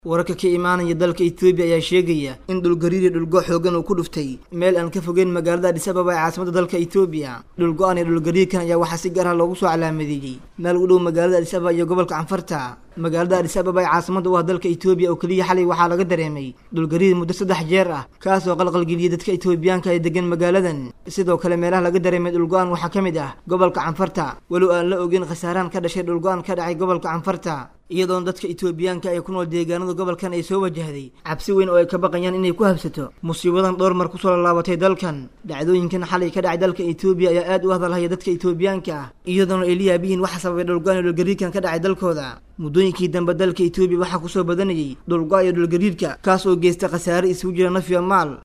wararka ka imaanaya dalka etoobiya ayaa sheegaya in dhulgariir iyo dhulgo xoogan uu ku dhuftay meel aan ka fogeyn magaalada adis ababa ee caasimada dalka etoobiya dhulgo-an iyo dhulgariirkan ayaa waxaa si gaar ah loogu soo calaamadeeyey meel u dhow magaalada adis ababa iyo gobolka canfarta magaalada adis ababa ee caasimada u ah dalka etoobiya oo keliya xalay waxaa laga dareemay dhulgariir muddo saddex jeer ah kaas oo qalqalgeliyay dadka etoobiyaanka ee degan magaaladan sidoo kale meelaha laga dareemay dhulgo-an waxaa ka mid ah gobolka canfarta walow aan la ogeyn khasaaraan ka dhashay dhulgo-an ka dhacay gobolka canfarta iyadoona dadka etoobiyaanka ee ku nool deegaanada gobolkan ay soo wajahday cabsi weyn oo ay ka baqayaan inay ku habsato musiibadan dhowr mar kusoo laalaabatay dalkan dhacdooyinkan xalay ka dhacay dalka etoobiya ayaa aad u hadalhaya dadka etoobiyaanka ah iyadoona ay la yaabihiin waxa sababay dhulgo-an iyo dhulgariirkan ka dhacay dalkooda muddooyinkii dambe dalka etoobiya waxaa kusoo badanayay dhulgo- iyo dhulgariirka kaas oo geystay khasaare isugu jira naf iyo maal